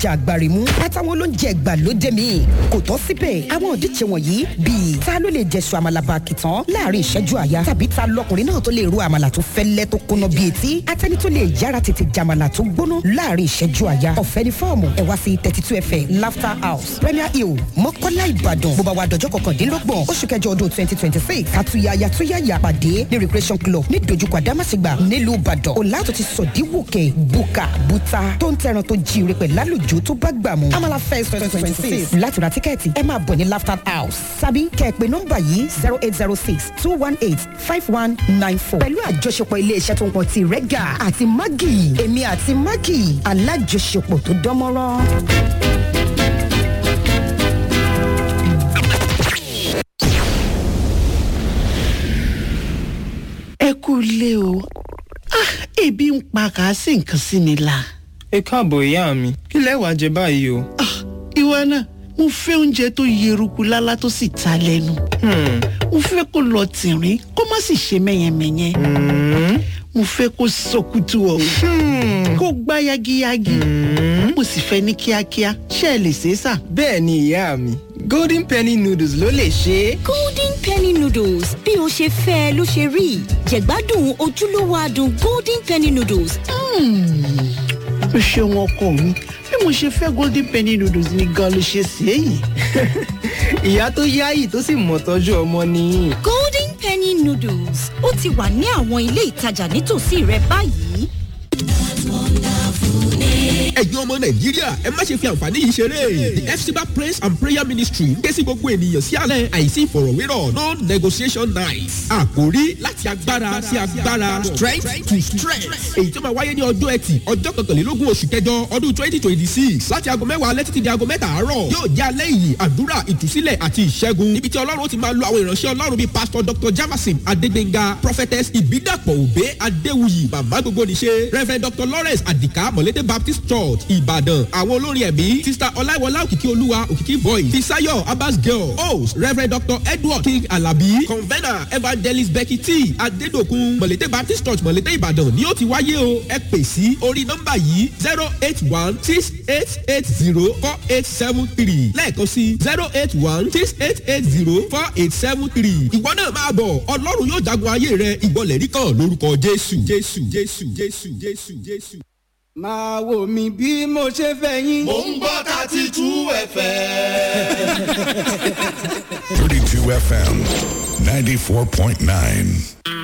èròjà àgbàrìmú àtàwọn olóúnjẹ ìgbàlódé míì kò tọ́ síbẹ̀ àwọn òdíje wọ̀nyí bíi ta ló lè jẹ̀sùn àmàlà bàkìtàn láàrin ìṣẹ́jú àyà tàbí ta lọkùnrin náà tó lè ro àmàlà tó fẹ́lẹ́ tó kóná bíi etí atẹ́ni tó lè yára tètè jàmàlà tó gbóná láàrin ìṣẹ́jú àyà ọ̀fẹ́ ni fọ́ọ̀mù ẹ̀ wá sí thirty two fm laughter house premier hill mọ́kọ́lá ìbàdàn bó bá wa dọ̀jọ́ kọkàndínlọ́gbọ̀n oṣù kẹjọ ọdún twenty twenty six àtúnyàyà túnyàyà pàdé ní recreation club ní dojúkọ àdámàsígbà nílùú ìbàdàn ọ̀làtò ti sọ̀díwòkè buka buta tó ń tẹran tó jíire pẹ̀lú àlùjò tó bá gbà mú amala fest twenty twenty six láti ra tíkẹ́ẹ̀tì ẹ máa bọ̀ ní laughter house sábì kẹ́ẹ̀pẹ́ nọ́mbà yìí zero eight zero six two one eight five one nine four pẹ̀lú àjọṣepọ̀ iléeṣẹ́ tó ń pọ̀ ti rẹ́gà àti mágì èmi àti mágì alájọṣepọ̀ tó dánmọ́rán. ẹ kú ilé o ah ebi ń pa kà á sì nǹkan sí mi la. ẹ káàbọ̀ ìyá mi kí lẹ wàá jẹ báyìí o. ah ìwọ náà mo fẹ́ oúnjẹ tó yeruku lálá tó sì ta lẹ́nu. mo fẹ́ kó lọ tìrín kó má sì ṣe mẹ́yẹmẹ́yẹ. mo fẹ́ kó sọkútù ọ̀hún kó gbá yagiyagi. mo sì fẹ́ ní kíákíá ṣé ẹ lè ṣe é sà. bẹ́ẹ̀ ni ìyá mi golden penny noodles ló lè ṣe é. golden penny noodles bí o ṣe fẹ́ ẹ ló ṣe rí jẹ̀gbádùn ojúlówó adùn golden penny noodles. o ṣeun ọkọ mi bí mo ṣe fẹ́ golden penny noodles ni gan ló ṣe sí èyí. ìyá tó yáyì tó sì mọ̀ tọ́jú ọmọ nìyí. golden penny noodles ó ti wà ní àwọn ilé ìtajà nítòsí rẹ báyìí. ẹ̀yin ọmọ nàìjíríà ẹ má ṣe fi àǹfààní yìí ṣeré the fcba praise and prayer ministry ń ké sí gbogbo ènìyàn sí àlẹ́ àìsí ìfọ̀rọ̀wérọ̀ no negotiation night àkórí láti agbára sí agbára strength to strength èyí tó máa wáyé ní ọjọ́ ẹtì ọjọ́ kọkànlélógún oṣù kẹjọ ọdún twenty twenty six láti aago mẹ́wàá alẹ́ títí di aago mẹ́ta àárọ̀ yóò jẹ́ alẹ́ yìí àdúrà ìtúsílẹ̀ àti ìṣẹ́gun níbi tí ọlọ́run ti máa lo àwọn ìránṣẹ́ ọlọ́run bíi pastor dr jamasin adégbénga prophetess ìbídàpọ̀ òbé adéwuyì màmá gbogbo níṣe reverend dr lawrence adika mọ̀lédè baptist church ìbàdàn àwọn olórin ẹ̀mí sista ọláìwọlá òkìkí olúwa òkìkí voice fisayo abbas girl host reverend dr edward king alabi convener evangelist becky t adédokun mọ̀lédè baptist church mọ̀lédè ìbàdàn ni ó ti wáyé o ẹ pè sí orí nọ́mbà yìí zero eight one six eight eight zero four eight seven three lẹ́ẹ̀kan sí zero eight one six eight eight zero four eight seven three ìwọ náà máa bọ̀ ọlọ́run yóò jagun ayé rẹ ìgbọ́lẹ̀ rí kan lórúkọ jésù jésù jésù jésù jésù jésù. máa wò mí bí mo ṣe fẹ́ yín. mò ń gbọ́ thirty two fm. 32 FM 94.9.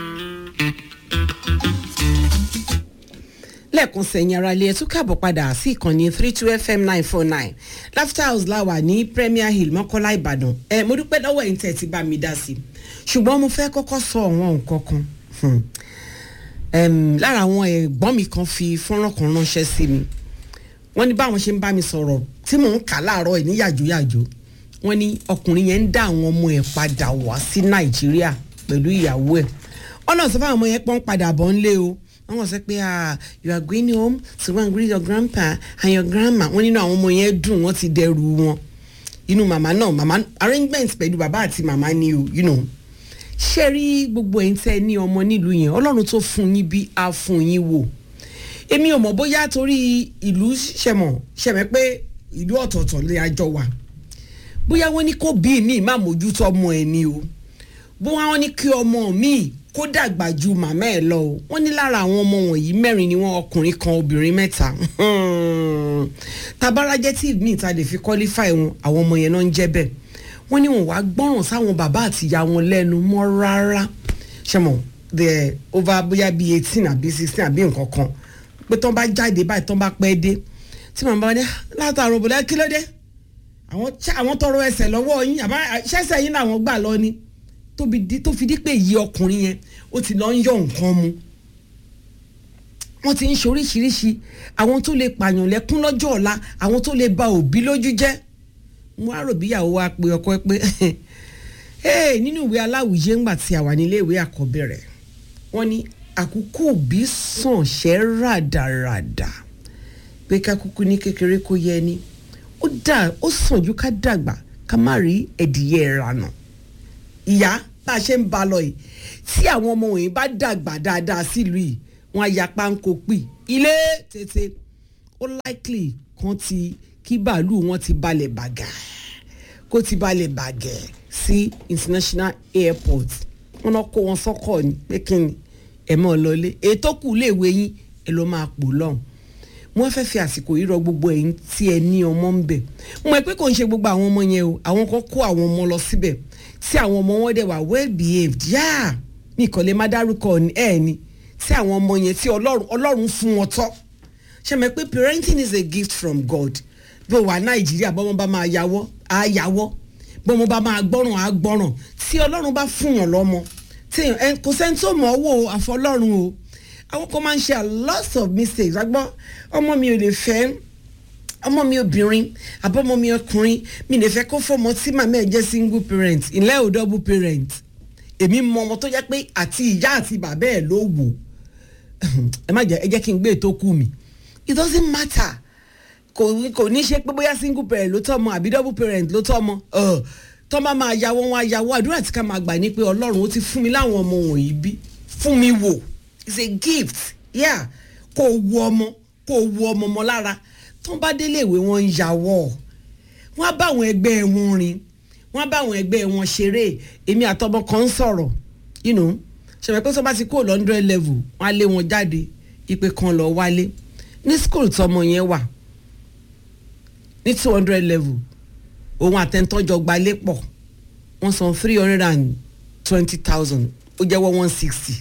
lẹ́ẹ̀kan sẹ̀yìn ara ilé ẹtú káàbọ̀ padà sí ìkànnì three two fm nine four nine laughter house láwà ní premier hill mọ́kọ́lá ìbàdàn ẹ mo dúpẹ́ lọ́wọ́ ẹ̀yin tẹ̀ ti bá mi dá sí i ṣùgbọ́n mo fẹ́ kọ́kọ́ sọ àwọn nǹkan kan Hmm. Em, lára àwọn ẹ̀gbọ́n mi kan fi fọ́nrán kan ránṣẹ́ sí mi wọ́n ní báwọn ṣe ń bá mi sọ̀rọ̀ tí mò ń kà láàárọ̀ ẹ̀ ní yàjóyàjó wọ́n ní ọkùnrin yẹn ń dá àwọn ọmọ ẹ̀ padà wá sí nàìjíríà pẹ̀lú ìyàwó ẹ̀ ọ̀nà sọ fáwọn ọmọ yẹn pọ́n padà bọ̀ ńlé o wọ́n sọ pé ah you are going home to go and greet your grandpa and your grandma wọ́n nínú àwọn ọmọ yẹn dùn wọ́n ti dẹrù wọn inú màmá náà màmá arrangement pẹ̀lú bàbá àti màmá ni o you know ṣé rí gbogbo ẹ̀yin tẹ́ ẹ ní ọmọ nílùú yẹn ọlọ́run tó fún yín bí a fún yín wò èmi ò mọ̀ bóyá torí ìlú ṣẹ̀mọ̀ ṣẹ̀mẹ̀ pé ìlú ọ̀tọ̀ọ̀tọ̀ lè àjọ wà bóyá wọ́n ní kó bí mi má mójútó ọmọ ẹ̀ ni o bóyá wọ́n ní kí ọmọ mi kó dàgbà ju màmá ẹ̀ lọ o wọ́n ní lára àwọn ọmọ wọ̀nyí mẹ́rin ni wọ́n ọkùnrin kan obìnrin mẹ́ta tabarajẹ́ tí mi ta lè fi qualify wọn àwọn ọmọ yẹn náà ń jẹ́ bẹ́ẹ̀ wọ́n ní wọn wá gbọ́ràn sáwọn bàbá àtìyá wọn lẹ́nu mọ́ rárá ṣẹ́mọ̀ the over bóyá bíi eighteen àbí sixteen àbí nǹkan kan pé tán bá jáde báyìí tán bá pẹ́ dé tí màmá bá dé látàrọ bọ̀dá kí ló dé àwọn àwọn tọrọ ẹsẹ̀ lọ́wọ́ yín àbá ṣẹ́sẹ̀ yín làwọn gbà lọ ni tó fi dí pé yí ọkùnrin yẹn ó ti lọ ń yọ nǹkan mu wọ́n ti ń ṣe oríṣiríṣi àwọn tó lè pààyàn lẹ́kún lọ́jọ́ ọ̀la àwọn tó lè ba òbí lójú jẹ́ mo á rò bíyàwó wa pé ọkọ ẹ pé ee nínú ìwé aláwùjẹ ńgbà tí a wà nílé ìwé àkọ́bẹ̀rẹ̀ wọ́n ní àkókò òbí sàn ṣẹ́ ràdàràdà pé kákúkú ní kékeré kó yẹ ni ó dà ó sàn ju ká dàgbà ká má rí ẹ̀dìyẹ ìrànà ìyá bá a ṣe ń ba lọ yìí tí àwọn ọmọ wọ̀nyí bá dàgbà dáadáa sílùú yìí wọ́n á ya páńkó pì ilé tètè ó likely kan ti kí bàálù wọn ti balẹ̀ bàgà kó ti balẹ̀ bàgẹ̀ sí international airport wọn náà kó wọn sọ́kọ̀ ni pé kí ni ẹ̀ mọ́ ọ lọlé ètò kù léèwé yín ẹ lọ́ máa pò lọ́hùn wọ́n fẹ́ fi àsìkò yìí rọ gbogbo ẹ̀yin tí ẹ ní ọmọ ń bẹ̀ mo mọ̀ pé kò ń ṣe gbogbo àwọn ọmọ yẹn o àwọn kan kó àwọn ọmọ lọ síbẹ̀ tí àwọn ọmọ wọn dẹ̀ wà well behaved yáà ní ìkọ̀lẹ́ má dárúkọ ẹ̀ ni tí àwọn ọmọ yẹn tí ọlọ́run ọlọ́run fún wọn tọ́ ṣe mọ̀ pé parenting is a gift from God bí o wà nàìjíríà bọ́mọ bá máa yàwọ́ á yàwọ́ bọ́mọ bá máa gbọ́ràn á gbọ́ràn tí ọlọ́run bá fún yàn lọ́mọ tí kò sẹ́ni tó mọ̀ ọ́ wò àfọlọ́run o àwọn kan máa ń ṣe a lot of mistakes agbọ́n ọmọ mi ò lè fẹ́ ọmọ mi obìnrin àbọ̀mọ mi ọkùnrin mi lè fẹ́ kó fọmọ tí màmá ẹ̀ jẹ́ single parent ilé ò double parent èmi mọ ọmọ tó jẹ́ pé àti ìyá àti bàbá ẹ̀ ló wò ẹ má jẹ́ ẹ jẹ́ kí n gbé ètò kù mi it doesn't matter kò kò ní ṣe pé bóyá single parent ló tọ́ ọmọ àbí double parent ló tọ́ ọmọ tọ́ bá máa yàwọ́ wọn àyàwó àdúrà tí ká máa gbà ní pé ọlọ́run ó ti fún mi láwọn ọmọ wọ̀nyí bí fún mi wò it's a gift yeah kò wu ọmọ kò wu ọmọ mọ lára tó ń bá délé ìwé wọn ń yàwọ wọn á bá àwọn ẹgbẹ́ wọn rìn wọn á bá àwọn ẹgbẹ́ wọn ṣeré èmi àtọmọ kan ń sọ̀rọ̀ you know ṣẹ̀fẹ̀ pé tó bá ti kó lọ́ndrẹ́ level wọn á lé wọn jáde ìpè kan lọ wálé ní school tọmọ yẹn wà ní two hundred level òun àtẹ̀ntọ́jọ gbalé pọ̀ wọ́n san three hundred and twenty thousand ó jẹ́wọ́ one sixty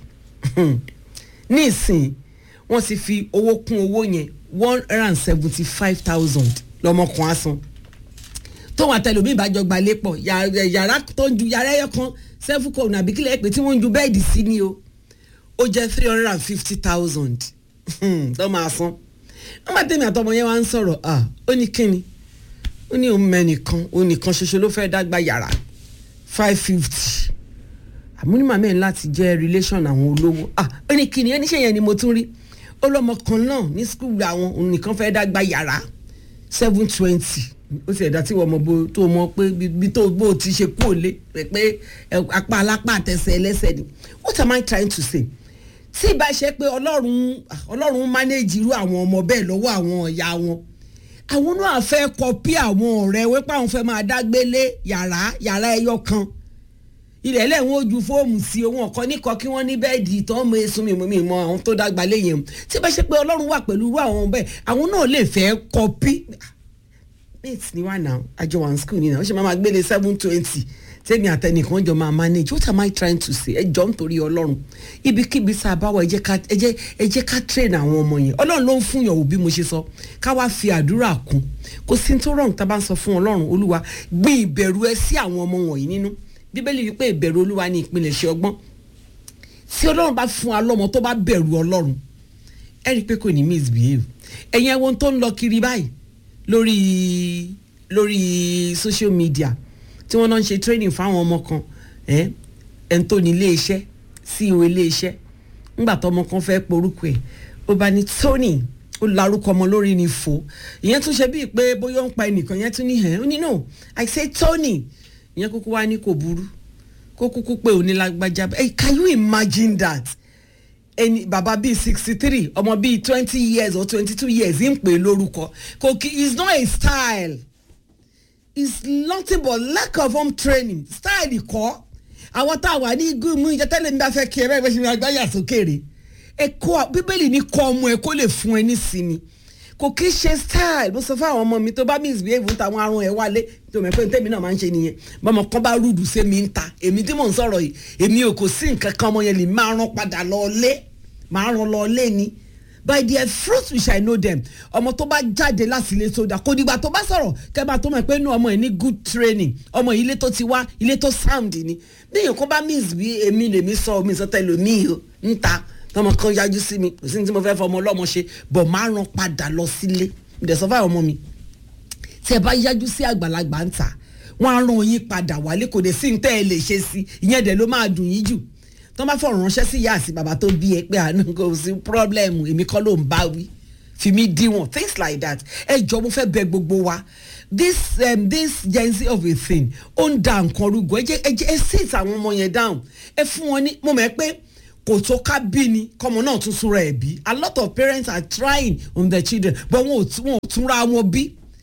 ní ìsìn wọ́n ti fi owó kún owó yẹn one hundred and seventy five thousand lọ́mọkùnrin asan tóun àtẹlómi ìbájọ gbalé pọ̀ yàrá tó ń ju yàrá ẹyọ kan seven kò nàbí kílẹ̀ pé tí wọ́n ń ju bẹ́ẹ̀dì sí ni o ó jẹ́ three hundred and fifty thousand tó máa san wọ́n bá tẹ̀mí àtọmọ yẹn wá ń sọ̀rọ̀ ó ní kíni ó ní òun mẹ́nìkan òun nìkan ṣoṣo ló fẹ́ dágbà yàrá five fifty àmúnímọ̀ mẹ́rin láti jẹ́ relation àwọn olówó ah ó ní kíni oníṣẹ́ yẹn ni mo tún rí ó lọ́mọ kan náà ní skul àwọn òun nìkan fẹ́ dágbà yàrá seven twenty ó sì ẹ̀dá tí wọ́n mọ bó tó mọ pé bí tó bó ti ṣe kú òlé pé apá alápá àtẹsẹ̀ ẹlẹ́sẹ̀ ni what am I trying to say tí ìbá ṣe pé ọlọ́run ọlọ́run manage irú àwọn ọmọ bẹ́ẹ̀ lọ́wọ́ àwọn ọ̀yà wọn àwọn náà fẹ́ kọpí àwọn ọ̀rẹ́ wípé àwọn fẹ́ máa dágbélé yàrá yàrá ẹyọ kan ilẹ̀ lẹ́wọ̀n ojú fóòmù sí ohun ọ̀kan níkọ kí wọ́n ní bẹ́ẹ̀dì ìtàn mọ èso mi mi mọ àwọn tó dàgbà léyìn tí bá ṣe pé ọlọ́run wà pẹ̀lú irú àwọn bẹ́ẹ̀ àwọn náà lè fẹ́ kọpí mate ni wà náà àjọ one school ni náà ó ṣe máa ma gbélé seven twenty tẹ́mi àtẹnìkan jọ máa manage what am I trying to say ẹ jọ nítorí ọlọ́run ibikíbi tá a bá wà ẹ jẹ́ ká train àwọn ọmọ yẹn ọlọ́run ló ń fún yàn òbí mo ṣe sọ ká wá fi àdúrà kún kò sí tó rọrùn tá a bá ń sọ fún ọlọ́run olúwa gbin ìbẹ̀rù ẹ sí àwọn ọmọ wọ̀nyí nínú bíbélì wípé ìbẹ̀rù olúwa ní ìpilẹ̀ṣẹ̀ ọgbọ́n tí ọlọ́run bá fún wa lọ́mọ tó bá bẹ̀rù ọlọ́run ẹ rí i pé kò ní misbehave ẹ̀yin ẹ̀wọ̀n tó ń lọ kiri báyìí lórí lórí social media tí wọ́n náà ń ṣe training fáwọn ọmọ kan ẹ̀ ń tó ní iléeṣẹ́ CEO iléeṣẹ́ ńgbà tó ọmọ kan fẹ́ porúkọ ẹ̀ ó bá ní Tony ó larúkọ ọmọ lórí ni fò ìyẹn tún ṣe bíi pé bóyá ó ń pa ẹnìkan yẹn tún ní ẹ̀ ó ní no I say Tony ìyẹn kúkú wá ní kò burú kó kúkú pé onílágbájá hey can you imagine that ẹni bàbá bíi sixty three ọmọ bíi twenty years or twenty two years ń pè lórúkọ kò kí it's not a style it's nothing but lack of home training style kọ́ àwọn tá a wà ní gúnmù ìjẹ́tẹ́lẹ̀ mi bá fẹ́ kí ẹ bẹ́ẹ̀ bẹ́ẹ̀ ṣe ní agbáyà sókèrè ẹ̀kọ́ bíbélì ní kọ́ ọmọ ẹ kó lè fún ẹ ní sinmi kò kí ṣe style mo sọ fún àwọn ọmọ mi tó bá misbehave táwọn arún ẹ wálé tó mọ̀ pé tèmi náà máa ń ṣe nìyẹn bọ́mọ kan bá rúdù sí mi ń ta èmi tí mò ń sọ̀rọ̀ yìí èmi ò kò sí nǹkan kan ọmọ yẹn lè máa rán padà lọ lé máa rán lọ lé ni by their fruits we shall know them ọmọ tó bá jáde láti ilé tó dà kò dìgbà tó bá sọ̀rọ̀ kẹ́ máa tó mọ̀ pé inú ọmọ yìí ní good training ọmọ yìí ilé tó ti wá ilé tó sound ni bí èèyàn kan bá miss bí èmi lèmi sọ mi sọ tẹ́lẹ̀ mi ò ń ta tọmọ kan yájú sí mi kò sí ní tí mo fẹ́ fọmọ ọlọ́mọ ṣe bọ̀ máa rán padà lọ sílé ìdẹ̀sọ́ fáwọn ọmọ mi tí ẹ bá yájú sí àgbàlagbà ń ta wọn á rán yín padà wálé kò dé sí ní tẹ́ ẹ lè ṣe sí ìyẹn dẹ̀ ló máa dùn yín jù tó bá fọ̀rọ̀ ránṣẹ́ sí ìyá àti bàbá tó bí ẹ pé àánú kò sí pírọ́blẹ́mù èmi kọ́ ló ń bá wí fi mí díwọ̀n things like that ẹ jọ mo fẹ́ bẹ gbogbo wa this um, this gen z of a thing ó ń da nǹkan rúgọ ẹ jẹ ẹ jẹ ẹ sit àwọn ọmọ yẹn down ẹ fún wọn ní mo mọ̀ ẹ́ pé kò tó ká bí ni kọ́mọ náà tún súnra ẹ̀ bí a lot of parents are trying on their children but wọn ò túnra wọn bí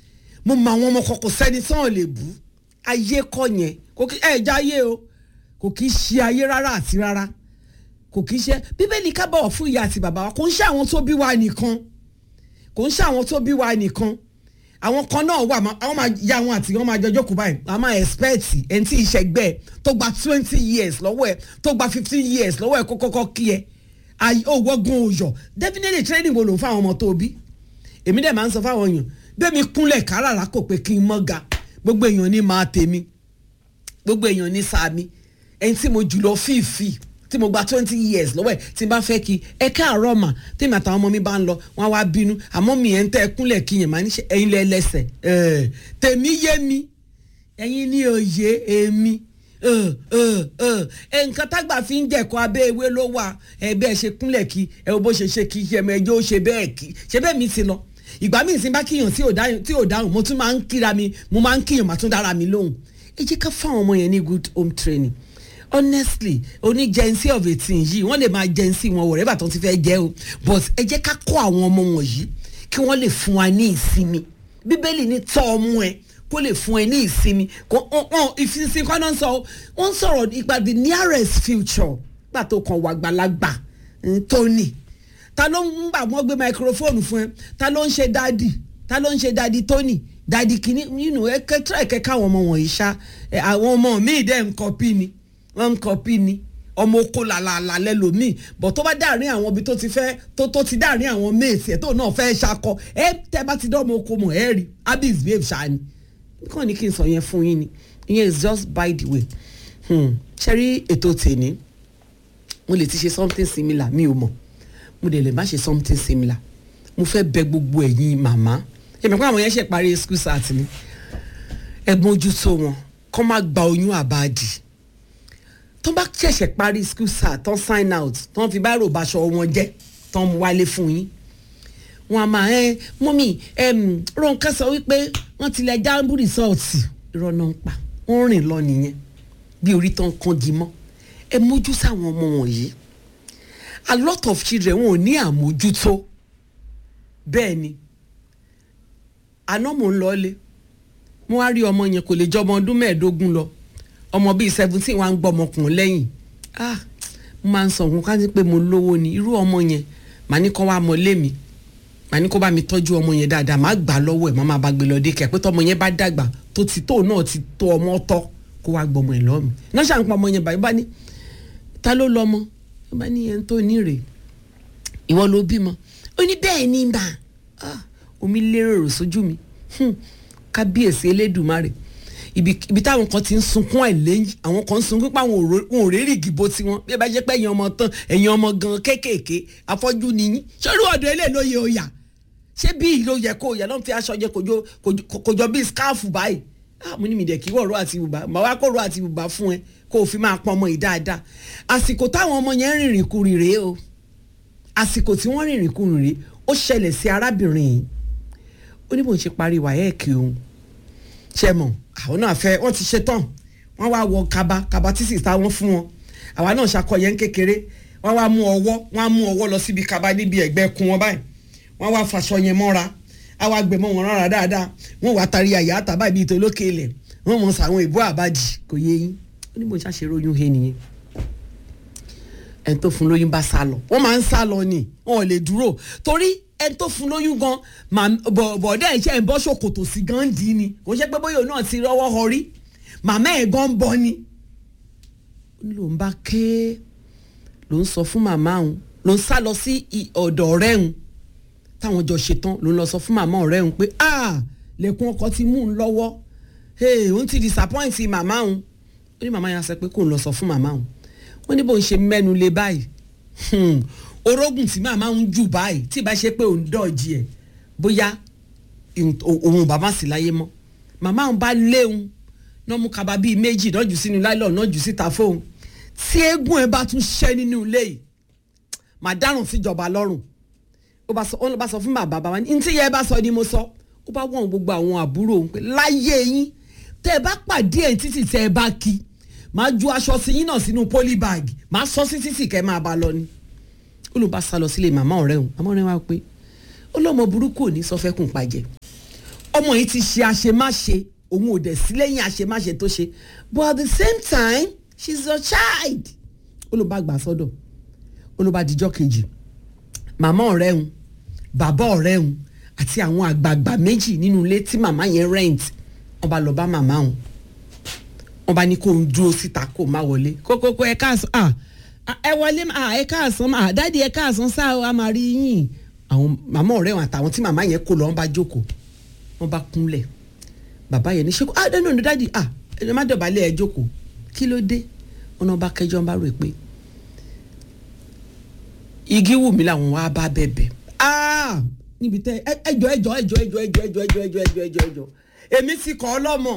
mo mọ àwọn ọmọ kan kò sẹ́ni tí wọ́n lè bú ayé kọ́ yẹn kò kí ẹ̀ já ayé o kò kí ṣe ayé rárá àti rárá kò kí ṣe bíbélì ká bọ̀wọ̀ fún ìyá àti bàbá wa kò ń ṣe àwọn tó bí wa nìkan kò ń ṣe àwọn tó bí wa nìkan àwọn kan náà wà má- àwọn máa ya àwọn àti wọn máa jọjọ́ kú báyìí a máa expect ẹni tí ìṣẹ̀gbẹ́ tó gba twenty years lọ́wọ́ ẹ̀ tó gba fifteen years lọ́wọ́ ẹ̀ kó kọ́kọ́ kí ẹ ayé òwò gun òòyọ̀ definitely training wo ló ń fáwọn ọmọ tó bí èmi dẹ̀ máa ń sọ fáwọn èèyàn bẹ́ẹ̀ mi kúnlẹ̀ káràrà kò pé kí n mọ́ ga gbogbo èèyàn ní máa tèmi gbogbo èèyàn ní sàmì ẹni tí mo jùlọ fífi tí mo gba twenty years lọ́wọ́ ẹ̀ tí n bá fẹ́ kí ẹ káàárọ̀ mà tèmi àtàwọn ọmọ mi bá ń lọ wọn á wá bínú àmọ́ mi ẹ̀ ń tẹ́ ẹ kúnlẹ̀ kí yẹn máa ní ṣe ẹ̀yin lẹ́ lẹ́sẹ̀ ẹ̀ tèmi yé mi ẹ̀yin ní òye èmi ẹ̀ ẹ̀ ẹ̀ ẹ̀ nǹkan tágbà fi ń jẹ̀kọ́ abẹ́ ewé ló wà ẹ̀ bẹ́ẹ̀ ṣe kúnlẹ̀ kí ẹ wo bó ṣe ṣe kí ẹ mọ ẹjọ́ ó ṣe bẹ́ẹ̀ kí ṣe bẹ́ẹ̀ mi ti lọ ìgbà míì sí bá kíyàn tí ò dáhùn tí ò dáhùn mo tún máa ń kíra mi mo máa ń kíyàn màá tún dára mi lóhùn ẹ jẹ́ ká fáwọn ọmọ yẹn ní good home training honestly oní jẹ́nsí of eighteen yìí wọ́n lè máa jẹ́nsí wọn wọ̀rẹ́bà tó ti fẹ́ jẹ́ o but ẹ jẹ́ ká kọ́ àwọn ọmọ wọ̀nyí kí wọ́n lè fún wa ní ìsinmi bíbélì ní tọ́ ọmú ẹ kó lè fún ẹ ní ìsinmi kó ìfinsin kọ́ náà sọ wọ́n sọ̀rọ̀ nípa the nearest future gbà tó kàn wà gbàlagbà tóní ta ló ń gbà wọ́n gbé microphone fún ẹ ta ló ń ṣe dádì ta ló ń ṣe dádì tóní dádì kìíní nínú ẹ kẹtọ́ ẹ̀kẹ́ káwọn ọmọ wọ̀nyí ṣá ẹ, àwọn ọmọ míì dẹ́ ń kọ́pì ni wọ́n ń kọ́pì ni ọmọ oko làlàlà lẹ́lòmíì bọ̀ tó bá dàrin àwọn ibi tó ti fẹ́ tó tó ti dàrin àwọn méèsì ẹ̀ tó náà fẹ́ ṣakọ ẹ tẹ́ bá ti dán ọmọ oko mọ̀ ẹ rí abis babe ṣá ni kàn ní kí n sọ yẹn fún yín ni ìyẹn is just by the way hmm. ṣe rí ètò tèmi mo lè ti ṣe something similar mi ò mọ̀ mo dẹ̀ lè má ṣe something similar mo fẹ́ bẹ gbogbo ẹ̀yin màmá èmi kọ́ àwọn yẹn ṣe parí school start ni ẹ mójútó wọn kọ́ má gba oyún àbáàdì tó bá ṣẹ̀ṣẹ̀ parí school start tán sign out tán fi báyìí rògbàṣọ wọn jẹ́ tán mú wálé fún yín wọn a máa ẹ mọ́mí Ronke sọ wípé wọ́n ti lẹ jambu rìsọ́ọ̀tì irọ́ náà ń pa wọ́n rìn lọ nìyẹn bí orí tán kangi mọ́ ẹ mójú sáwọn ọmọ wọ̀nyí a lot of children wọn ò ní àmójútó bẹ́ẹ̀ ni àná mò ń lọlé mo wá rí ọmọ yẹn kò lè jọ ọmọ ọdún mẹ́ẹ̀ẹ́dógún lọ ọmọ bíi seventeen wa ń gbọ́ ọmọkùnrin lẹ́yìn ah mo máa ń sọ nǹkan ká ní pé mo lówó ni irú ọmọ yẹn màá ní kó wá mọ lé mi màá ní kó bá mi tọ́jú ọmọ yẹn dáadáa màá gbà á lọ́wọ́ ẹ̀ màá máa bá gbé lọ dé kẹ́ pé tọmọ yẹn bá dàgbà tó ti tó náà ti tó ọmọ tọ́ kó wá gbọmọ ẹ̀ lọ́mì náà ṣàǹpọ̀ ọmọ yẹn báyìí bá ní ta ló lọ́mọ ó bá ní ẹni tó ní rèé ìwọ ló bímọ ó ní bẹ́ẹ̀ ni mà ah omi lérò sójú mi hmm, kábíyèsí elédùmarè ibi ibi táwọn kan ti ń sunkún àìlẹ́yìn àwọn kan ń sunkún pé àwọn òró- wọn ò rí rìgì bó tiwọn bí ẹ bá jẹ́ pé ẹ̀yin ọmọ tán ẹ̀yin ọmọ gan kéékèèké afọ́jú nìyí sórí ọ̀dọ̀ ilé ló yẹ òyà ṣé bí ìlú yẹ kó òyà ló ń fi aṣọ jẹ kòjọ kòjọ- kòjọ bíi skáàfù báyìí ah mo ní mi dẹ̀ kí wọ̀rọ̀ àti bùbá màá wá kọ̀rọ̀ àti bùbá fún ẹ kó o fi máa pọn ọmọ yìí dáadáa àsìkò táwọn ọmọ yẹn rìnrìn kurì rèé o àsìkò tí wọ́n rìnrìn kurì rèé ó ṣẹlẹ̀ sí arábìnrin yìí ó ní bó ń ṣe parí wáyẹ́ẹ̀kì òun ṣe mọ̀ àwọn náà fẹ́ wọ́n ti ṣe tán wọ́n wá wọ kaba kaba tí sì ta wọ́n fún wọn àwa náà ṣàkọyẹ kékeré wọ́n wá mú ọwọ́ wọ́n á mú ọwọ́ lọ síbi kaba níbi ẹ̀gbẹ́ kun wọn báyìí wọ́n wá faṣọ yẹn mọ́ra á wá gbẹmọ wọn rárá dáadáa wọ́n wá tari àyà àtàbà ibi ìtòlókè ilẹ̀ wọ́n mọ̀ sàwọn ìbú àbájì kò yé yín ó ní bó ń ṣàṣe ròyìn he nìyẹn ẹni tó fún lóyún bá sá lọ wọ́n máa ń sá lọ ni wọn ò lè dúró torí ẹni tó fún lóyún gan màá- bọ̀- bọ̀dá ẹ̀ ṣe ń bọ́ ṣòkòtò sí gan dì í ni kò ṣe pé bóyá òun náà ti rọ́wọ́ họrí màmá ẹ̀ gan ń bọ́ ni. ó ní lòun bá ké ló ń sọ fún màmá òun ló ń sá lọ sí i- ọ̀dọ̀ ọ̀rẹ́ òun táwọn jọ ṣetán ló ń lọ sọ fún màmá ọ̀rẹ́ òun pé ah lẹ́kùn ọkọ ti mú un lọ́wọ́ hey, òun ti disappoint màmá òun ó ní màmá yẹn sọ pé kó ń lọ sọ fún màmá òun wọ́n ní bó ń ṣe mẹ́nu lé báyìí hmm, orógùn tí màmá ń jù báyìí tí ìbá ṣe pé òun dọ̀jì ẹ̀ bóyá ìhun- òun ò bá má sí láyé mọ́ màmá òun bá léun náà mú kaba bíi méjì náà jù sínú láìlọ́ọ̀ náà jù síta fóun tí eégún ẹ bá tún ṣẹ́ nínú ilé yìí màá dárùn síjọba lọ́rùn ó bá sọ ó ló bá sọ fún bàbá bàbá ní tí yẹ bá sọ ni mo sọ ó bá wọ̀n gbogbo àwọn àbúrò òun pé láyé yín tẹ́ ẹ bá pàdé ẹ̀ títì tẹ́ ẹ bá kí màá ju aṣọ sí yín náà sínú polybag màá sọ sí títì kẹ́ ẹ máa bá lọ ni ó ló bá sá lọ sílé màmá ọ̀rẹ́ òun màmá ọ̀rẹ́ wa pé ó lọ́mọ burúkú ò ní sọ fẹ́ kùn pàjẹ́ ọmọ yìí ti ṣe àṣemáṣe òun ò dẹ̀ sí lẹ́yìn àṣemáṣe tó ṣe but at the same time she is your child ó ló bá gbà sọ́dọ̀ ó ló bá dijọ́ kejì màmá ọ̀rẹ́ òun bàbá ọ̀rẹ́ òun àti àwọn àgbààgbà méjì nínú ilé tí màmá yẹn rent wọ́n bá lọ bá màmá òun wọ́n bá ní kó ń dúró síta kó má wọlé kókókó ẹ káàsán ah ẹ wọlé ah ẹ káàsán ah dáàdi ẹ káàsán sáà a máa rí yín àwọn màmá ọ̀rẹ́ wọn àtàwọn tí màmá yẹn kó lọ wọ́n bá jókòó wọ́n bá kúnlẹ̀ bàbá yẹn ní ṣe kó ah no no dáàdi ah ẹ má dọ̀bálẹ̀ ẹ jókòó kí ló dé wọn náà bá kẹjọ bá rò pé igi wù mí làwọn wá bá bẹ̀bẹ̀ ah níbi tẹ ẹjọ ẹjọ ẹjọ ẹjọ ẹjọ ẹjọ ẹjọ ẹjọ ẹjọ ẹjọ ẹjọ èmi ti kọ́ ọ lọ́mọ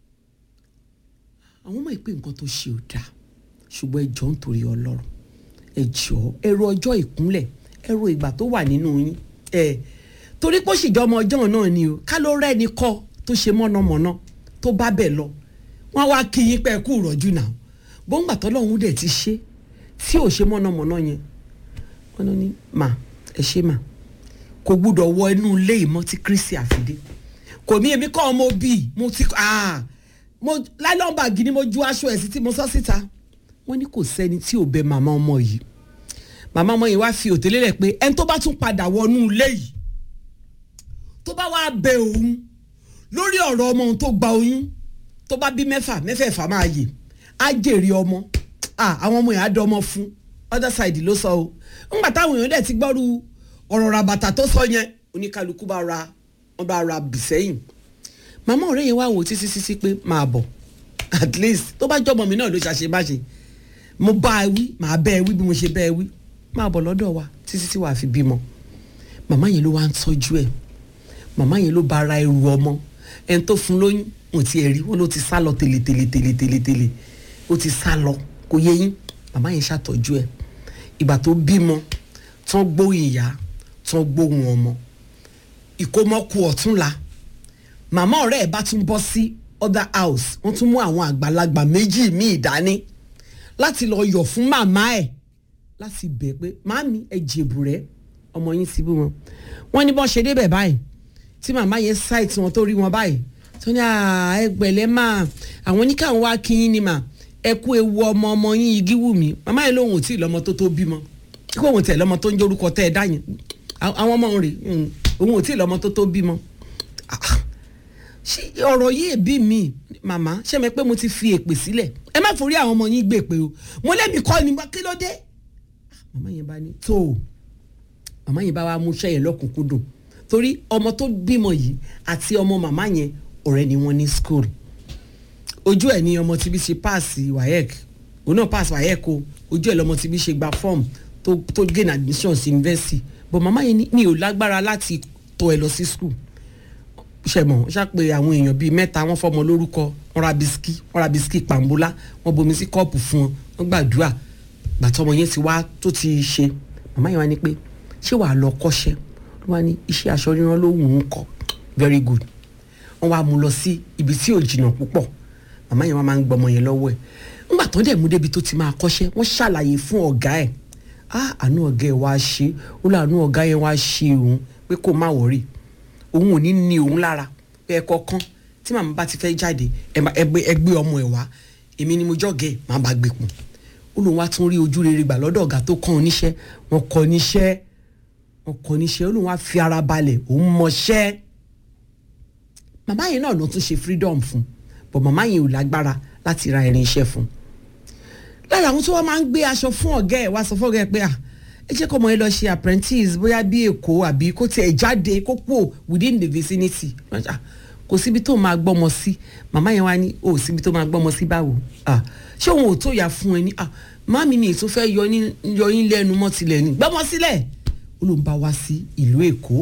àwọn ọmọ ìpè nǹkan tó ṣe ò dáa ṣùgbọ́n ẹjọ́ nítorí ọlọ́run ẹjọ́ ẹ̀rọ ọjọ́ ìkúnlẹ̀ ẹ̀rọ ìgbà tó wà nínú yín ẹ̀ torí pé ó sì jọ ọmọ ọjọ́ náà ni o ká ló rẹ́ni kọ́ tó ṣe mọ̀nàmọ́ná tó bá bẹ̀ lọ wọ́n wá kí yín pẹ́ kú rọ̀jú náà bóńgbà tọ́lọ́hún dẹ̀ ti ṣe tí ò ṣe mọ̀nàmọ́ná yẹn wọ́n ní mà ẹ ṣe mà kò gbúdọ̀ wọ inú ilé ìmọ̀ tí kristi àfidé kò ní èmi kọ́ ọmọ bíi mo ti ah mo láìlọ́mbà gidi mo ju aṣọ ẹ̀ sí tí mo sọ síta wọ́n ní kò sẹ́ni tí ò bẹ màmá ọmọ yìí màmá ọmọ yìí wá fi òtélé rẹ̀ pé ẹni tó bá tún padà wọnú ilé yìí tó bá wá bẹ òun lórí ọ̀rọ̀ ọmọ òun tó gba oyún tó bá bí mẹ́fà mẹ́fẹ̀ẹ̀fà máa yè á jèrè ọmọ àwọn ọmọ yẹn á dọ́mọ fún other side ló sọ o ńgbà táwọn èèyàn dẹ̀ ti gbọ́rú ọ̀rọ̀ ràbàtà tó sọ yẹn oníkálukú bá ra wọn bá ra bìsẹ́yìn màmá ọ̀rẹ́ yẹn wá wò títí títí pé máa bọ̀ at least tó bá jọmọ mi náà ló ṣàṣe má ṣe mo bá ẹ wí màá bẹ́ ẹ wí bí mo ṣe bẹ́ ẹ wí máa bọ̀ lọ́dọ̀ wa títí tí wàá fi bímọ màmá yẹn ló wá ń tọ́jú ẹ̀ màmá yẹn ló bá ra ẹrù ọmọ ẹni tó fún lóyún wọn ti ẹ̀ rí wọn ló ti sá lọ tèlè tèlè tèlè tèlè tèlè ó ti sá lọ kò yé yín màmá yẹn ṣàtọ́jú ẹ̀ ìgbà tó bímọ tán gbóhùn ìyá tán gbóhùn ọmọ ìkómọkù ọ̀túnla màmá ọ̀rẹ́ ẹ̀ bá tún bọ́ sí other house wọ́n tún mú àwọn àgbàlagbà méjì míì dání láti lọ yọ̀ fún màmá ẹ̀ láti bẹ̀ pé màmí ẹ jèbù rẹ ọmọ yín ti bí wọn wọ́n ní bọ́n ṣe débẹ̀ báyìí tí màmá yẹn ṣáìtì wọn tó rí wọn báyìí tó ní ẹgbẹ̀lẹ́ máa àwọn oníkàwọn wá kí yín ni mà ẹ kú ewu ọmọ ọmọ yín igi wù mí màmá yẹn lóhùn tí ìlọmọ tó tó bímọ kí òun tẹ̀ lọ́mọ tó ń jórúkọ tẹ́ ẹ dá yẹn àwọn ọmọ rẹ̀ òun ò tí ì lọ́mọ tó tó bímọ ṣé ọ̀rọ̀ yìí bí mi màmá ṣé mi pé mo ti fi èpè sílẹ̀ ẹ má forí àwọn ọmọ yín gbé pé o mo lẹ́mi kọ́ ni kí ló dé. màmá yẹn bá ní tó o màmá yẹn bá wá mú iṣẹ́ yẹn lọ́kùnkúndùn torí ọmọ tó bímọ yìí àti ọmọ màmá yẹn ọ̀rẹ́ ni wọ́n ní school ojú ẹ̀ ni ọmọ tí bí ṣe páàsì wayek òun náà páàsì wayek o ojú ẹ̀ lọmọ tí bí ṣe gba form tó tó gain admission sí university but màmá yẹn ní mi ò lágbára láti tọ́ ẹ lọ sí school ṣẹmọ ṣàpè àwọn èèyàn bíi mẹ́ta wọ́n fọmọ lórúkọ wọ́n ra bisikì wọ́n ra bisikì pàmbólá wọ́n bomi sí kọ́ọ̀pù fún wọn wọ́n gbàdúrà gbàtọ́ ọmọ yẹn ti wá tó ti ṣe màmá yẹn wá ní pé ṣé wàá lọ kọ́ṣẹ́ ló wá ní iṣẹ́ aṣọ ríran ló wù ú kọ́ very good wọ́n wá mú lọ sí ibi tí ò jìnnà púpọ̀ màmá yẹn wá máa ń gbọmọ yẹn lọ́wọ́ ẹ̀ ńgbà tó dẹ̀ mú débi tó ti máa kọ́ṣẹ́ wọ́n ṣàlàyé fún ọ̀gá ẹ̀ ah àánú ọ̀gá ẹ̀ wá ṣe ó láàánú ọ̀gá yẹn wá ṣe òun pé kó má wọ̀rì òun ò ní ní òun lára pé ẹ kọ̀ọ̀kan tí màmá bá ti fẹ́ jáde ẹ gbé ọmọ ẹ wá èmi ni mo jọ́gẹ̀ màá bá gbé pọ̀n ó lóun wá tún rí ojú rere gbà lọ́dọ̀ ọ̀gá tó kàn oníṣẹ́ wọn kọ́ níṣẹ́ wọn kọ́ níṣẹ́ ó lóun wá fi ara balẹ̀ òun mọṣẹ́ màmá yẹn náà ló tún ṣe freedom fún bọ̀ màmá yẹn ò lágbára láti ra irin iṣẹ́ fún lára àwọn tó wá máa ń gbé aṣọ fún ọ̀gá ẹ̀ wá sọ fún ọ̀gá ẹ̀ pé à ẹ jẹ́ kọ́ ọmọ yẹn lọ ṣe apprentice bóyá bí èkó àbí kó tiẹ̀ jáde kó pò within the vicinity kò síbi tó máa gbọ́mọ sí màmá yẹn wá ní o síbi tó máa gbọ́mọ sí báwo ṣé òun ò tó yà fún ẹ ní màmí mi tó fẹ́ yọ yín lẹ́nu mọ́ tilẹ̀ ní gbọ́mọ sílẹ̀ ó ló ń bá wá sí ìlú èkó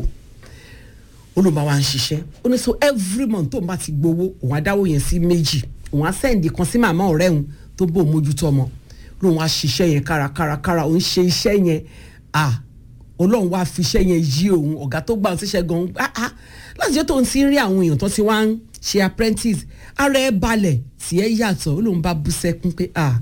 ó ló ń bá wá ń ṣiṣẹ́ ó ní so every month tó ń bá ti gbowó òun á dáwó yẹn sí méjì òun á sẹ́ǹdì kan sí màmá ọ̀rẹ́ òun tó bò mójútó ọmọ lóun wá ṣiṣẹ́ yẹn kárakárakára òun ṣe iṣẹ́ yẹn à ọlọ́run wá fi iṣẹ́ yẹn yí òun ọ̀gá tó gbà ń ṣiṣẹ́ gan-an ah láti jẹ́ tó ń ti rí àwọn èèyàn tó ti wá ń ṣe apprentice ara ẹ balẹ̀ tí ẹ yàtọ̀ ó lóun bá bú sẹ́kún pé ah